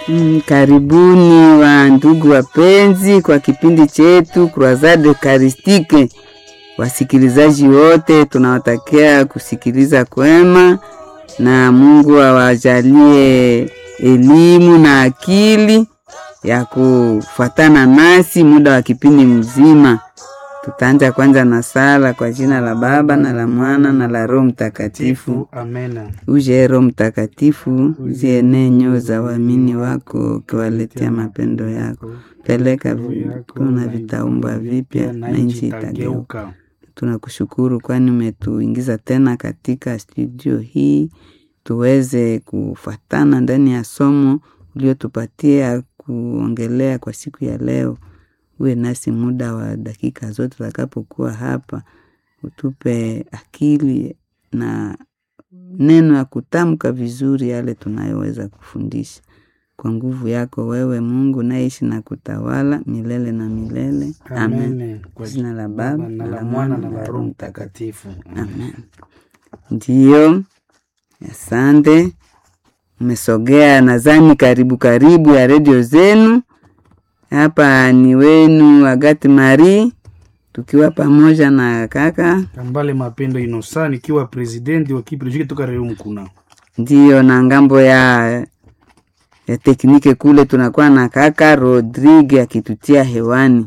Mm, karibuni wa ndugu wapenzi kwa kipindi chetu Croisade Eucharistique. Wasikilizaji wote tunawatakia kusikiliza kwema na Mungu awajalie elimu na akili ya kufuatana nasi muda wa kipindi mzima. Tutaanza kwanza na sala kwa jina la Baba na la Mwana na la Roho Mtakatifu. Amena. Uje Roho Mtakatifu, uzienee nyoyo za waamini wako, ukiwaletea mapendo yako. Peleka vitu na vitaumbwa vipya na nchi itageuka. Tunakushukuru kwani umetuingiza tena katika studio hii tuweze kufatana ndani ya somo uliotupatia kuongelea kwa siku ya leo. Uwe nasi muda wa dakika zote tutakapokuwa hapa, utupe akili na neno ya kutamka vizuri yale tunayoweza kufundisha kwa nguvu yako wewe Mungu naishi na kutawala milele na milele. Amen. Amen. Kwa jina la Baba na la Mwana na la Roho Mtakatifu. Amen. Ndiyo, asante. Mmesogea nadhani karibu karibu ya redio zenu. Hapa ni wenu Agati Marie, tukiwa pamoja na kaka Kambale Mapendo Inosa nikiwa presidenti wa kipindi toka Reo Mkuna. ndiyo, na ngambo ya ya teknike kule tunakuwa na kaka Rodrigue akitutia hewani.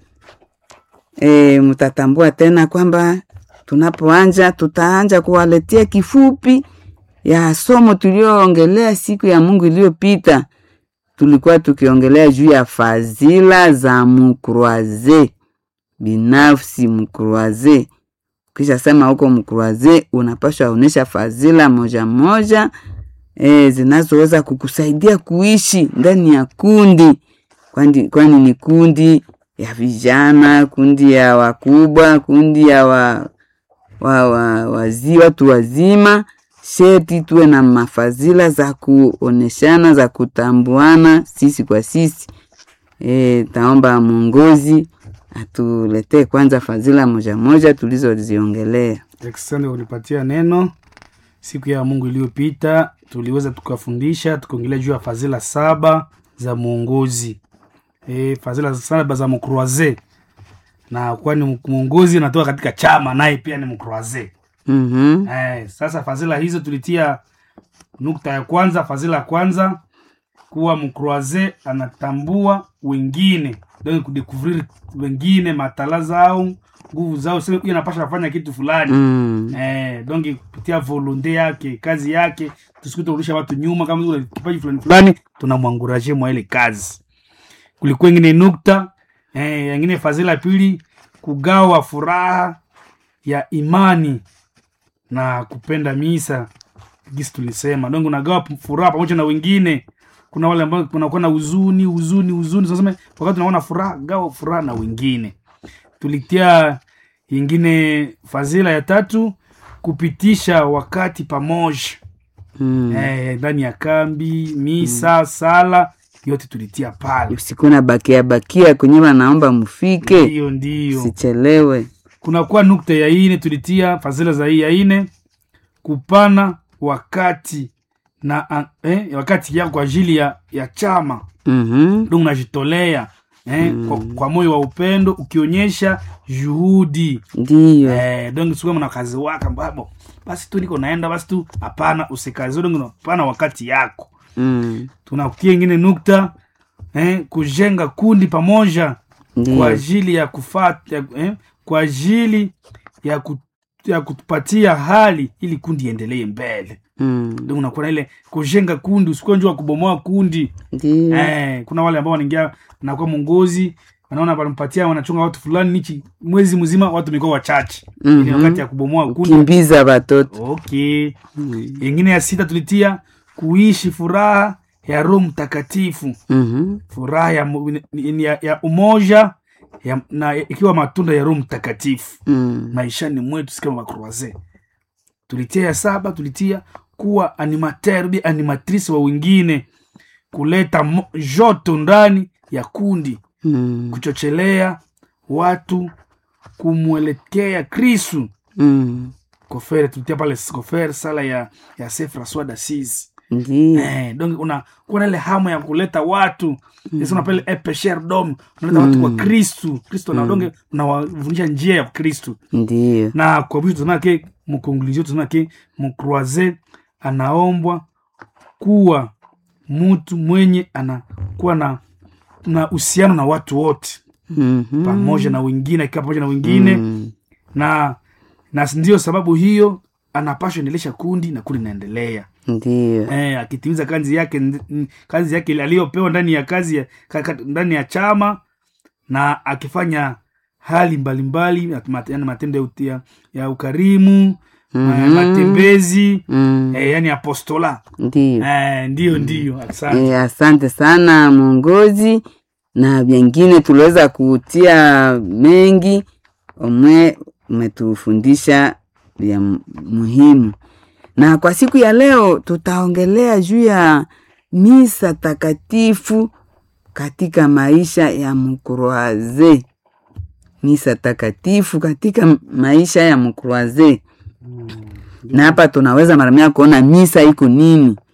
E, mtatambua tena kwamba tunapoanja tutaanja kuwaletea kifupi ya somo tulioongelea siku ya Mungu iliyopita. Tulikuwa tukiongelea juu ya fadhila za mkroaze binafsi. Mkroaze kisha sema huko mkroaze unapashwa onyesha fadhila moja moja e, zinazoweza kukusaidia kuishi ndani ya kundi, kwani kwani ni kundi ya vijana, kundi ya wakubwa, kundi ya wa, wa, wa, wazi, watu wazima. Sheti tuwe na mafadhila za kuoneshana za kutambuana sisi kwa sisi. E, taomba mwongozi atuletee kwanza fadhila moja moja tulizoziongelea. Asante kwa kunipatia neno. Siku ya Mungu iliyopita tuliweza tukafundisha tukaongelea juu ya fadhila saba za mwongozi. E, fadhila saba za mkroaze, na kwani mwongozi anatoka katika chama, naye pia ni mkroaze. Mhm. Eh, sasa fadhila hizo tulitia nukta ya kwanza, fadhila ya kwanza kuwa mkroaze anatambua wengine, donc kudekuvrir wengine matala zao, nguvu zao, sema huyu anapasha kufanya kitu fulani Mm. eh, donc kupitia volonte yake, kazi yake, tusiku turudisha watu nyuma. Kama una kipaji fulani fulani, tunamwanguraje mwa ile kazi. Kulikuwa ingine nukta eh, ingine fadhila ya pili, kugawa furaha ya imani na kupenda misa gisi tulisema donc unagawa p- furaha pamoja na wengine kuna wale ambao kunakuwa na huzuni huzuni huzuni tunasema wakati tunaona furaha gawa furaha na wengine tulitia ingine fadhila ya tatu kupitisha wakati pamoja Mm. eh, ndani ya kambi misa sala yote tulitia pale usiku na bakia bakia kwenye wanaomba mfike, ndiyo ndiyo sichelewe. kunakuwa nukta ya ine tulitia fadhila za hii ya ine kupana wakati na a- eh, wakati yako kwa ajili ya, ya chama Mhm. ndo unajitolea eh, kwa, kwa moyo wa upendo ukionyesha juhudi Ndiyo. eh, donge sikuwa mna kazi waka mbabo basi tu niko naenda basi tu hapana usikazi donge unapana wakati yako Mm. tunakutia ingine nukta eh, kujenga kundi pamoja kwa Ndiyo. ajili ya kufata ya, eh, kwa ajili ya, ku, ya kutupatia hali ili kundi iendelee mbele Mm. ndio unakuwa na ile kujenga kundi usikuwa njua kubomoa kundi Ndiyo. eh, kuna wale ambao wanaingia nakuwa mwongozi wanaona wanampatia wanachunga watu fulani nichi mwezi mzima watu mekuwa wachache Mhm. ili wakati ya kubomoa kundi Kimbiza watoto. okay Mm. ingine ya sita tulitia kuishi furaha ya roho mtakatifu Mhm. furaha ya, mu- ni- ya, ya umoja ya, na ikiwa matunda ya roho mtakatifu Mm. maishani mwetu sikama makroaze tulitia ya saba tulitia kuwa animateur bi animatrice wa wengine kuleta mo- joto ndani ya kundi Mm. kuchochelea watu kumwelekea kristu Mm. kofere tulitia pale kofere sala ya, ya se francois dasis Ndiyo. eh, donc una kuna ile hamu ya kuleta watu mm. unapele epesher dom unaleta watu kwa kristu kristu mm. donge unawafundisha njia ya kristu Ndiyo. na kwa mwisho tunasema ke mkonklusio tunasema ke mkroise anaombwa kuwa mtu mwenye anakuwa na na uhusiano na watu wote Mhm. pamoja na wengine akiwa pamoja na wengine Mm. na na ndio sababu hiyo anapashwa endelesha kundi na kundi inaendelea Ndiyo. eh, akitimiza kazi yake n- kazi yake aliyopewa ndani ya kazi ya, ka, ka, ndani ya chama na akifanya hali mbalimbali mbali, yani matendo ya, uti- ya, ya ukarimu mm-hmm. matembezi Mm. eh, yani apostola Ndiyo. eh, ndiyo ndiyo asante E, asante sana mwongozi, na vyengine tuliweza kutia mengi, umwe umetufundisha vya m- muhimu. Na kwa siku ya leo tutaongelea juu ya misa takatifu katika maisha ya mkroaze. Misa takatifu katika m- maisha ya mkroaze, na hapa tunaweza mara mia kuona misa iko nini